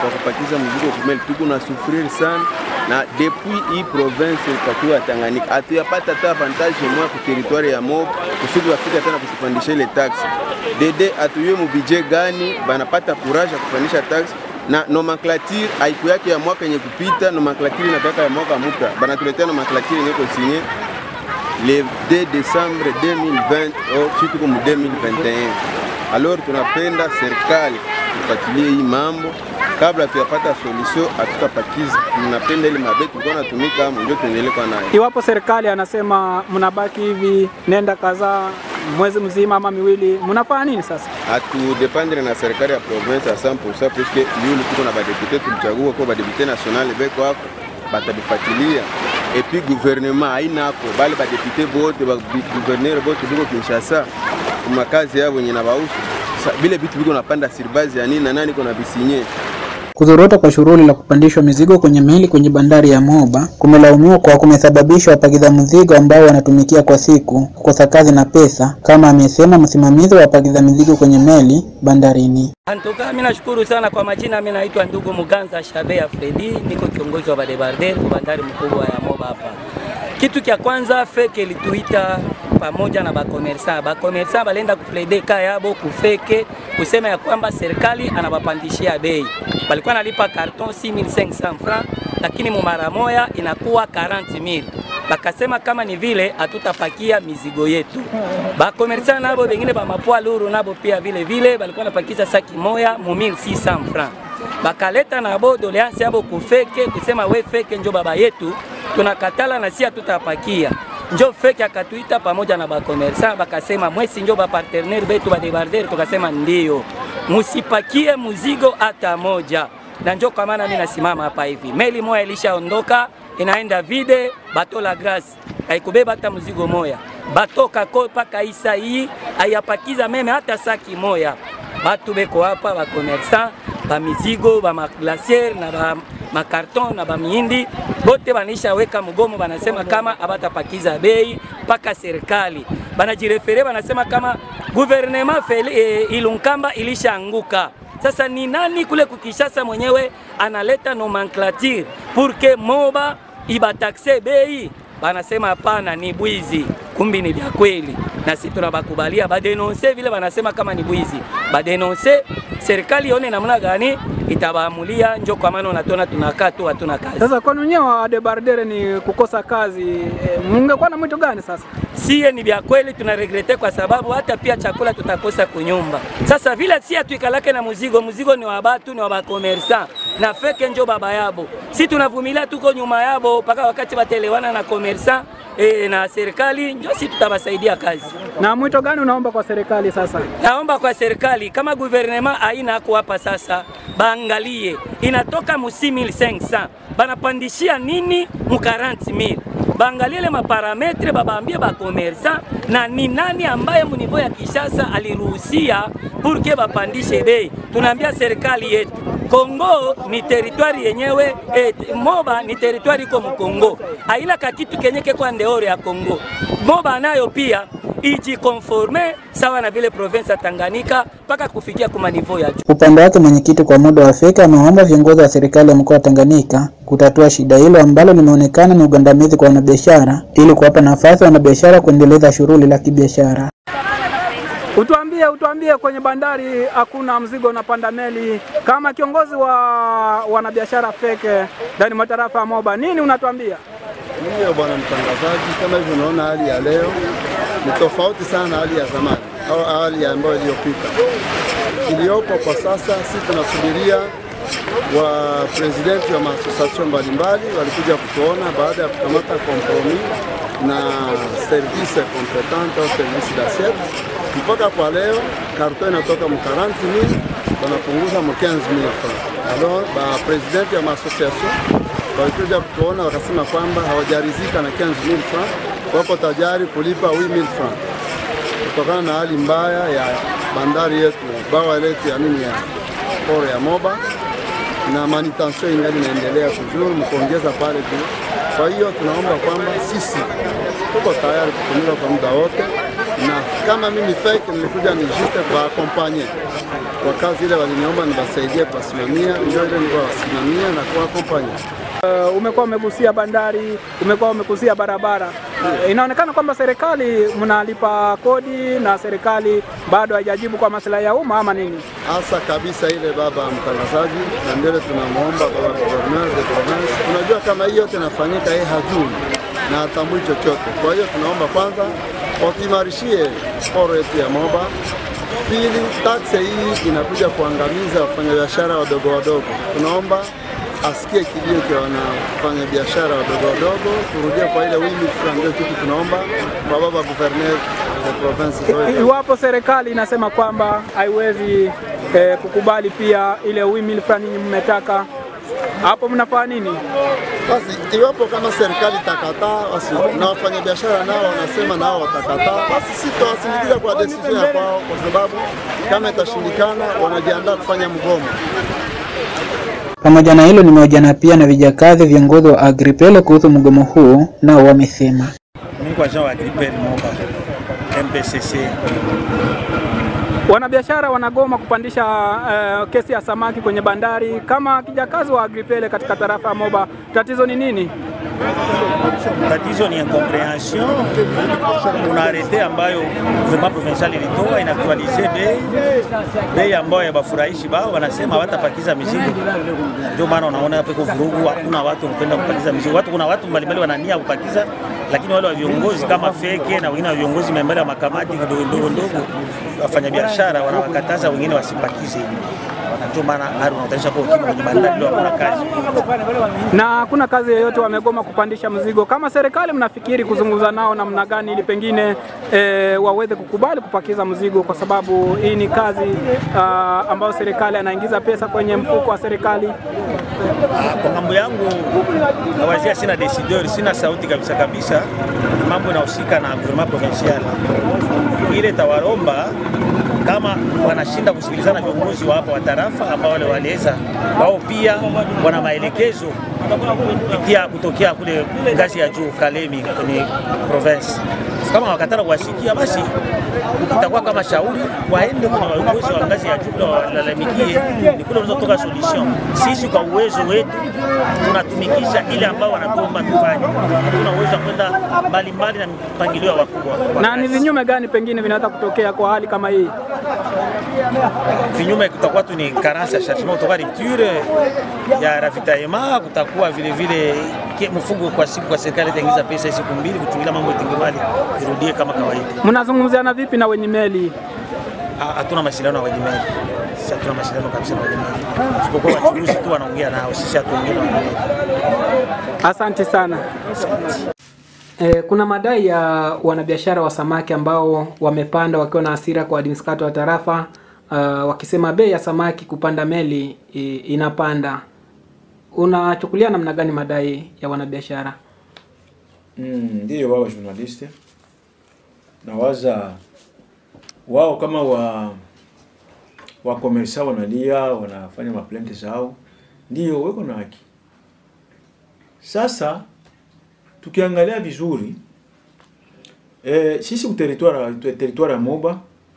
kwa kupakiza mzigo kumeli, tuko na sufrir sana na depuis hii province ikakuwa Tanganyika hatuyapata hata avantage moja ku territoire ya Moba kusudi wafika tena kusipandisha ile tax dede, atuyue mu budget gani banapata courage ya kupandisha tax na nomenclature haiku yake ya mwaka yenye kupita, nomenclature inatoka ya mwaka mpya, banatuletea nomenclature yenye konsinye le 2 décembre 2020 au siku comme 2021. Alors tunapenda serikali ifuatilie hii mambo kabla tuyapata solution, hatutapakiza. Tunapenda ile mabe tulikuwa natumika hapo, ndio tuendelee kwa nayo. Iwapo serikali anasema mnabaki hivi nenda kadhaa mwezi mzima ama miwili, mnafanya nini sasa? Hatudependre na serikali ya province à 100% puisque yule tuko na badepute tulichagua kwa badepute national beko hapo batabifuatilia et puis gouvernement haina hapo bale badepute bote ba gouverneur bote biko Kinshasa kumakazi yao wenye na bausu vile vitu viko napanda sirbazi ya nini na nani kuna bisinye Kuzorota kwa shughuli la kupandishwa mizigo kwenye meli kwenye bandari ya Moba kumelaumiwa kwa kumesababisha wapakiza mizigo ambao wanatumikia kwa siku kukosa kazi na pesa, kama amesema msimamizi wa wapakiza mizigo kwenye meli bandarini. Antoka, mimi nashukuru sana kwa majina. Mimi naitwa ndugu Muganza Shabe ya Fredi, niko kiongozi wa badebarder kwa bandari mkubwa ya Moba hapa. Kitu cha kwanza feke ilituita pamoja na bakomersa bakomersa balenda kuplede ka yabo kufeke kusema ya kwamba serikali anabapandishia bei. Walikuwa nalipa karton 6500 francs, lakini mumara moya inakuwa 40000 bakasema kama ni vile hatutapakia mizigo yetu. Bakomersa nabo bengine ba mapwa luru nabo pia vile vile balikuwa napakiza saki moya mu 1600 francs bakaleta nabo doleansi yabo kufeke kusema we feke njo baba yetu tunakatala na si hatutapakia njo feke akatuita pamoja na bakomersa bakasema mwesi njo bapartenere betu badebarder tukasema ndio musipakie muzigo hata moja na njo kwa maana mimi nasimama hapa hivi meli moya ilishaondoka inaenda vide bato la grace haikubeba hata mzigo moya bato kako paka isa hii ayapakiza meme hata saki moya batu beko hapa bakomersa bamizigo bamaglaciere na ba makarton na bamiindi bote banisha weka mgomo, banasema kama abatapakiza bei mpaka serikali banajirefere, banasema kama guvernema e, Ilunkamba ilishaanguka. Sasa ni nani kule kukishasa mwenyewe analeta nomenclature pour que Moba ibatakse bei? Banasema hapana, ni bwizi, kumbi ni vya kweli, na sisi tunabakubalia badenonse vile banasema kama ni bwizi, badenonse serikali ione namna gani itabaamulia. Njo kwa maana unatona tunakaa tu hatuna kazi. Sasa kwa nyenyewe wa debardere ni kukosa kazi e, mungekuwa na mwito gani sasa? Sie ni vya kweli tunaregrete, kwa sababu hata pia chakula tutakosa kunyumba. Sasa vile si atuikalake na muzigo, muzigo ni wa batu, ni wa bakomersa na feke njo baba yabo, si tunavumilia, tuko nyuma yabo mpaka wakati batelewana na komersa e, na serikali njo si tutabasaidia kazi. Na mwito gani unaomba kwa serikali sasa? Naomba kwa serikali kama guvernema haina hako hapa sasa, baangalie inatoka mu 6500 banapandishia nini mu 40000 baangalie ile maparametre, babaambie bakomersa na ni nani ambaye munivo ya Kishasa aliruhusia purke bapandishe bei. Tunaambia serikali yetu Kongo ni teritwari yenyewe eh, Moba ni teritwari iko Mkongo, haina kakitu kenye kekwa ndeore ya Kongo. Moba nayo pia ijikonforme sawa na vile province ya Tanganyika mpaka kufikia kuma nivo ya juu. Upande wake mwenyekiti kwa muda wa Afrika amewaomba viongozi wa serikali ya mkoa wa Tanganyika kutatua shida hilo ambalo limeonekana ni ugandamizi kwa wanabiashara ili kuwapa nafasi wanabiashara kuendeleza shughuli la kibiashara. Utuambie, utuambie kwenye bandari hakuna mzigo unapanda meli. Kama kiongozi wa wanabiashara feke ndani mwa tarafa ya Moba, nini unatuambia? Ndiyo bwana mtangazaji, kama hivyo unaona hali ya leo ni tofauti sana na hali ya zamani au hali ambayo iliyopita. Iliyopo kwa sasa, sisi tunasubiria wa presidenti wa maasosiasyon mbalimbali walikuja kutuona baada ya kukamata kompromi na service competente au service d'assiette. Mpaka kwa leo karton inatoka mu 40000 wanapunguza mu 15000 francs. Alors ba presidenti ya maasosiasyon walikuja kutuona wakasema kwamba hawajarizika na 15000 francs, wako tayari kulipa 8000 francs kutokana na hali mbaya ya bandari yetu, bawa letu ya nini ya poro ya Moba na manutention ingali inaendelea kuzuru mkuongeza pale juu. Kwa hiyo tunaomba kwamba sisi tuko tayari kutumika kwa muda wote, na kama mimi fake nilikuja ni juste kwa akompanye kwa kazi ile waliniomba niwasaidie kuwasimamia, ndio ile nikawasimamia na kuwakompanya. Uh, umekuwa umegusia bandari, umekuwa umegusia barabara. Uh, inaonekana kwamba serikali mnalipa kodi na serikali bado haijajibu kwa maslahi ya umma ama nini? hasa kabisa ile baba mtangazaji, na ndio ile tunamwomba baba gouverneur de province. Tunajua kama hii yote inafanyika, yeye hajui na hatambui chochote. Kwa hiyo tunaomba kwanza watuimarishie sporo yetu ya Moba. Pili, taksi hii inakuja kuangamiza wafanyabiashara wadogo wadogo. Tunaomba asikie kilio cha wanafanya biashara wadogo wadogo, turudie kwa ile wimi fulani. Ndio kitu tunaomba kwa baba gouverneur de province I- zote. Iwapo serikali inasema kwamba haiwezi eh, kukubali pia ile wimil fulani nyinyi mmetaka, hapo mnafanya nini? Basi iwapo kama serikali itakataa, basi na wafanyabiashara nao wanasema nao watakataa, basi sisi tutawasindikiza kwa decision ya kwao, kwa sababu kama itashindikana, wanajiandaa kufanya mgomo. Pamoja na hilo, nimehojiana pia na vijakazi viongozi wa Agripel kuhusu mgomo huu, nao wamesema Mimi kwa Jean wa Agripel Moba MPCC. Wanabiashara wanagoma kupandisha eh, kesi ya samaki kwenye bandari. Kama kijakazi wa Agripele katika tarafa ya Moba, tatizo ni nini? Tatizo ni incomprehension. Kuna arete ambayo gouvernement provincial ilitoa inaktualize bei bei ambayo yabafurahishi bao, wanasema hawatapakiza mizigo. Ndio maana unaona hapo iko vurugu, hakuna watu wanapenda kupakiza mizigo. Watu kuna watu mbalimbali wanania kupakiza, lakini wale wa viongozi kama feke na wengine wa viongozi mbalimbali wa makamati ndogo ndogo ndogo, wafanyabiashara wanawakataza wengine wasipakize. Ndio maana hali unaonyesha kwa ukimya kwenye bandari ndio hakuna kazi. Na hakuna kazi yoyote, wamegoma kupandisha mzigo. Kama serikali mnafikiri kuzungumza nao namna gani ili pengine eh, waweze kukubali kupakiza mzigo, kwa sababu hii ni kazi ah, ambayo serikali anaingiza pesa kwenye mfuko wa serikali. Kwa mambo yangu nawazia, sina decideur, sina sauti kabisa kabisa. Mambo inahusika na gouvernement provincial, ile tawaromba kama wanashinda kusikilizana viongozi wa hapa wa tarafa ambao wale waliweza wao pia wana maelekezo kupitia kutokea kule ngazi ya juu Kalemi kwenye province. Kama wakataka kuwasikia, basi itakuwa kama shauri waende kwenye viongozi wa ngazi ya juu na walalamikie, ni kule unaweza kutoka solution. Sisi kwa uwezo wetu tunatumikisha ile ambao wanatuomba tufanye, hatuna uwezo wa kwenda mbalimbali na mpangilio wa wakubwa. Na ni vinyume gani pengine vinaweza kutokea kwa hali kama hii? vinyume kutakuwa tu ni carence ya chargement, kutakuwa rupture ya ravitaillement, kutakuwa vile vile ke- mfungo kwa siku kwa serikali itaingiza pesa siku mbili kuchungulia mambo itingemali irudie kama kawaida. Mnazungumziana vipi na wenye meli? Ha- Hatuna mashindano na wenye meli, sisi hatuna mashindano kabisa na wenye meli, isipokuwa wachuruzi tu wanaongea nao, sisi hatuongei na wenye meli. Asante sana. E, kuna madai ya wanabiashara wa samaki ambao wamepanda wakiwa na hasira kwa administrator wa tarafa uh, wakisema bei ya samaki kupanda meli i, inapanda. Unachukulia namna gani madai ya wanabiashara? Mm, ndiyo wao journaliste nawaza wao kama wa wakomersa wanalia wanafanya maplente zao, ndiyo weko na haki. Sasa tukiangalia vizuri e, sisi ku territoire territoire ya Moba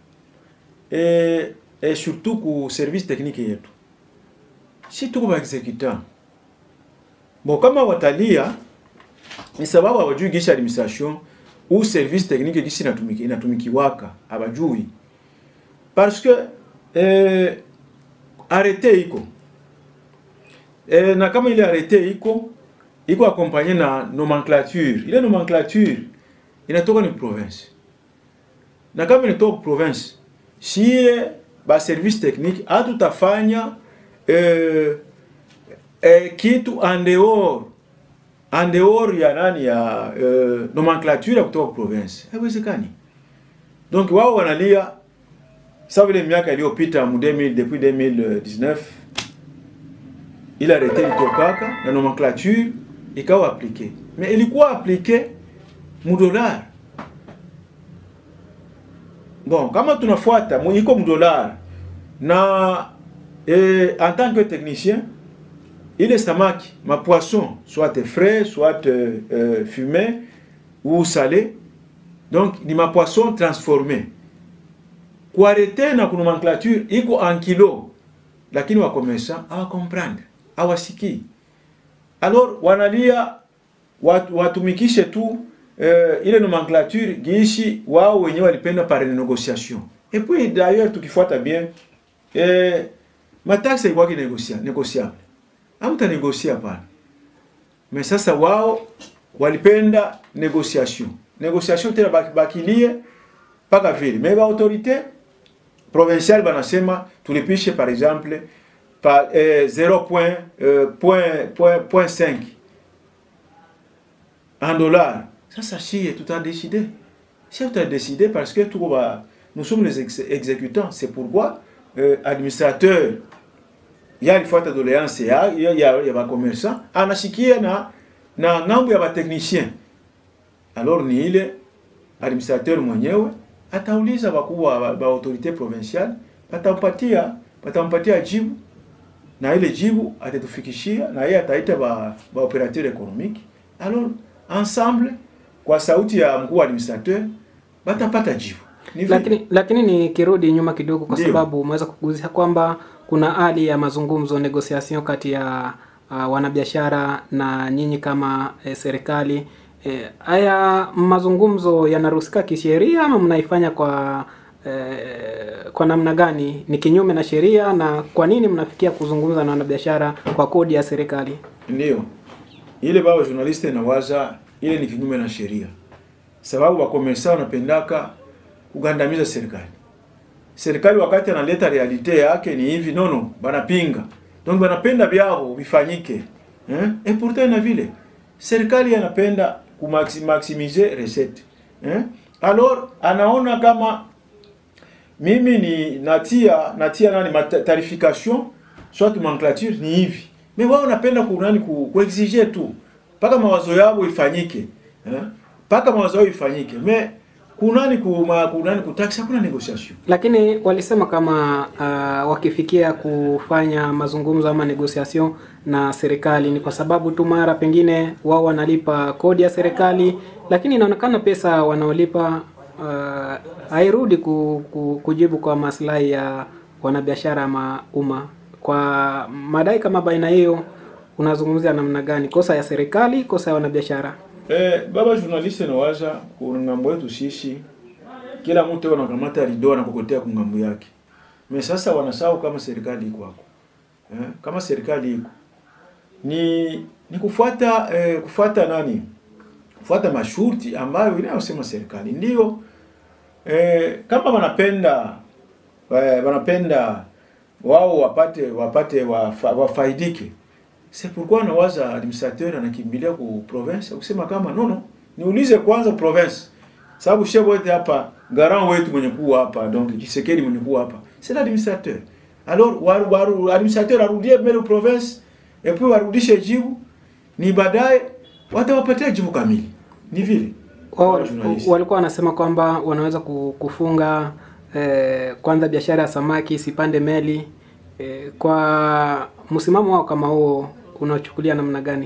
e, e, surtout ku service technique yetu si tuko ba executant bon, kama watalia ni sababu hawajui gisi administration ou service technique gisi inatumiki, inatumikiwaka hawajui parce que eh, arete iko eh, na kama ile arete iko iko akompanye na nomenclature. Ile nomenclature inatoka ni province, na kama inatoka province, sie ba service technique hatutafanya eh, eh, kitu en dehors en dehors ya nani ya uh, nomenclature ya kutoka province haiwezekani. Donc wao wanalia sawa vile miaka iliyopita mu 2000 depuis 2019 ile arrete ilitokaka na nomenclature ikawa aplike, mais ilikuwa aplike mu dollar. Bon, kama tunafuata mu- iko mu dollar na eh, en tant que technicien ile samaki ma poisson soit frais soit euh, euh, fumé ou salé donc ni ma poisson transformé kuarete na kunomenclature iko en kilo, lakini wakomesa hawakomprendre, hawasikii. Alors wanalia watu, watumikishe tu eh, ile nomenclature giishi wao wenyewe walipenda par négociation. Et puis d'ailleurs tukifuata bien eh, mataksi ilikuwa kinegosia negociable, hamta negosia pale. Mais sasa wao walipenda négociation, négociation tena baki- bakilie mpaka vile mais ba autorité provinciale banasema tulipishe par exemple par eh, 0 point, eh, point, point, point 5 en dollars. Sasa shie tutadécider. Si tutadécider parce que tuko ba, nous sommes les ex exécutants. C'est pourquoi euh, administrateur ya alifuata doléance ya ya, ya, ya bakomersa anashikia na na ngambo ya batechnicien. Alors ni ile administrateur mwenyewe atauliza wakubwa wa ba autorité provinciale, batampatia batampatia jibu na ile jibu atatufikishia na yeye ataita ba, ba operateur économique. Alors ensemble kwa sauti ya mkuu wa administrateur batapata jibu. Ni vile. Lakini lakini nikirudi nyuma kidogo, kwa Ndio. sababu umeweza kuguzia kwamba kuna hali ya mazungumzo negotiation kati ya uh, wanabiashara na nyinyi kama eh, serikali. Eh, haya mazungumzo yanaruhusika kisheria ama mnaifanya kwa eh, kwa namna gani? Ni kinyume na sheria, na kwa nini mnafikia kuzungumza na wanabiashara kwa kodi ya serikali? Ndio ile baba journaliste inawaza ile ni kinyume na sheria, sababu wakomersa wanapendaka kugandamiza serikali. Serikali wakati analeta realite yake ni hivi, nono, banapinga donc banapenda vyao vifanyike eh? Et pourtant na vile serikali anapenda kumaximize recette eh? Alors anaona kama mimi ni natia natia nani mata- tarification soit nomenclature ni hivi mais wao napenda ku nani ku, kuexige tu mpaka mawazo yao ifanyike eh mpaka mawazo yao ifanyike mais kunani ku ma, kunani kutaksi hakuna negotiation Lakini walisema kama uh, wakifikia kufanya mazungumzo ama negotiation na serikali ni kwa sababu tu mara pengine wao wanalipa kodi ya serikali, lakini inaonekana pesa wanaolipa uh, hairudi ku, ku, kujibu kwa maslahi ya wanabiashara ama umma. Kwa madai kama baina hiyo, unazungumzia namna gani? Kosa ya serikali, kosa ya wanabiashara? Eh, baba journaliste nawaza kungambo yetu sisi, kila mtu anakamata rido na kukotea kungambo yake. Me sasa wanasahau kama serikali iko hapo. Eh, kama serikali iko ni ni kufuata eh, kufuata nani? Kufuata masharti ambayo inayosema serikali. Ndio eh, kama wanapenda eh, wanapenda wao wapate wapate wafa, wafaidike c'est pourquoi nawaza administrateur anakimbilia ku province kusema kama nono niulize kwanza province sababu shehe wote hapa garant wetu mwenye kuwa hapa donc Kisekedi mwenye kuwa hapa c'est l'administrateur alors waru, waru, administrateur arudie mbele province et puis warudishe jibu ni baadaye watawapatia jibu kamili ni vile wao Wale journalist. walikuwa wanasema kwamba wanaweza ku- kufunga eh, kwanza biashara ya samaki isipande meli eh, kwa msimamo wao kama huo unachukulia namna gani?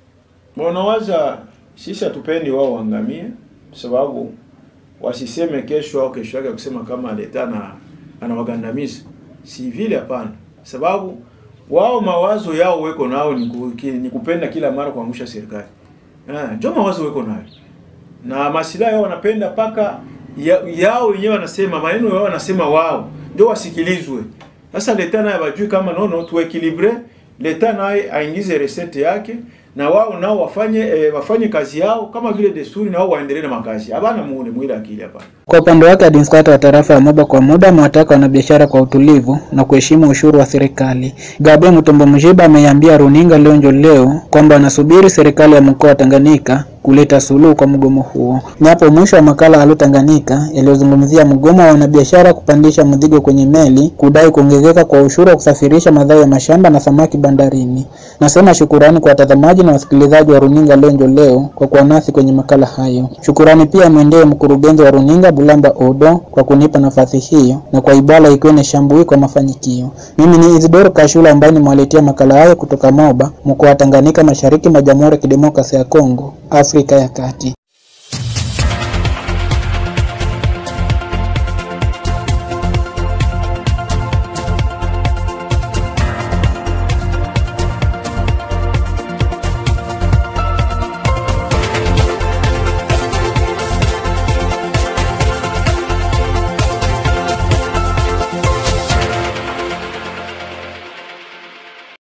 Wanawaza sisi hatupendi wao waangamie, sababu wasiseme kesho au kesho yake kusema kama leta na anawagandamiza. Si vile, hapana, sababu wao mawazo yao weko nao ni, ku, ki, ni kupenda kila mara kuangusha serikali. Ah, ndio mawazo weko nayo na masilahi yao wanapenda paka ya, yao wenyewe wanasema maneno yao wanasema wao ndio wasikilizwe. Sasa leta naye bajui kama nono tuekilibre, leta naye aingize resete yake na wao nao wafanye eh, wafanye kazi yao kama vile desturi, na wao waendelee na makazi. Hapana muone mwile akili hapana. Kwa upande wake administrator wa tarafa ya Moba kwa muda amewataka wanabiashara kwa utulivu na kuheshimu ushuru wa serikali. Gabe Mutombo Mjiba ameiambia runinga Lonjo leo kwamba anasubiri serikali ya mkoa wa Tanganyika kuleta suluhu kwa mgomo huo. Ni hapo mwisho wa makala Halo Tanganyika yaliyozungumzia mgomo wa wanabiashara kupandisha mzigo kwenye meli, kudai kuongezeka kwa ushuru wa kusafirisha mazao ya mashamba na samaki bandarini. Nasema shukurani kwa watazamaji na wasikilizaji wa runinga Lonjo leo kwa kuwa nasi kwenye makala hayo. Shukurani pia mwendee mkurugenzi wa runinga Bulamba Odo kwa kunipa nafasi hiyo na kwa Ibala Ikwene Shambui kwa mafanikio. Mimi ni Isidoro Kashula ambaye nimewaletea makala hayo kutoka Moba, mkoa wa Tanganyika, mashariki mwa Jamhuri ya Kidemokrasia ya Kongo, Afrika ya Kati.